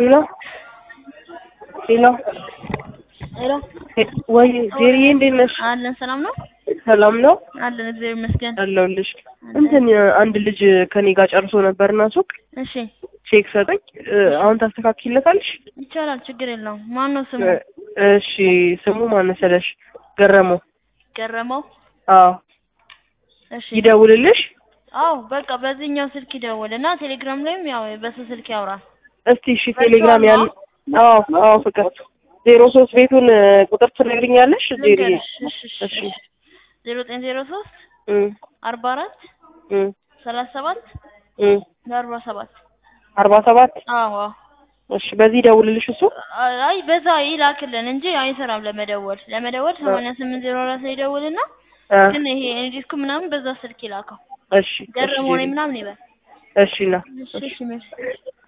ሄሎ ሄሎ ሄሎ ወይ ጄሪዬ እንዴት ነሽ? አለን ሰላም ነው ሰላም ነው አለን እግዚአብሔር ይመስገን። አለሁልሽ። እንትን አንድ ልጅ ከኔ ጋር ጨርሶ ነበርና ሱቅ እሺ ቼክ ሰጠኝ። አሁን ታስተካክይለታለሽ? ይቻላል፣ ችግር የለውም። ማን ነው ስሙ? እሺ ስሙ ማን መሰለሽ? ገረመው። ገረመው። አዎ እሺ ይደውልልሽ። አዎ በቃ በዚህኛው ስልክ ይደውል እና ቴሌግራም ላይም ያው በሱ ስልክ ያውራል። እስቲ እሺ ቴሌግራም ያን አዎ አዎ ፍቅር ዜሮ ሶስት ቤቱን ቁጥር ትነግሪኛለሽ? ጄሪዬ ልንገርሽ። እሺ እሺ እሺ እሺ ዜሮ ዘጠኝ ዜሮ ሶስት እም አርባ አራት እም ሰላሳ ሰባት እም አርባ ሰባት አርባ ሰባት አዎ አዎ። እሺ በዚህ ይደውልልሽ እሱ አይ በዛ ይላክልን እንጂ አይሰራም ለመደወል ለመደወል ሰማንያ ስምንት ዜሮ አራት ላይ ይደውልና እ ግን ይሄ ዲስኩ ምናምን በዛ ስልክ ይላከው እሺ እሺ ገረመው ነኝ ጄሪ ምናምን ይበል። እሺ ና እሺ እሺ መልስ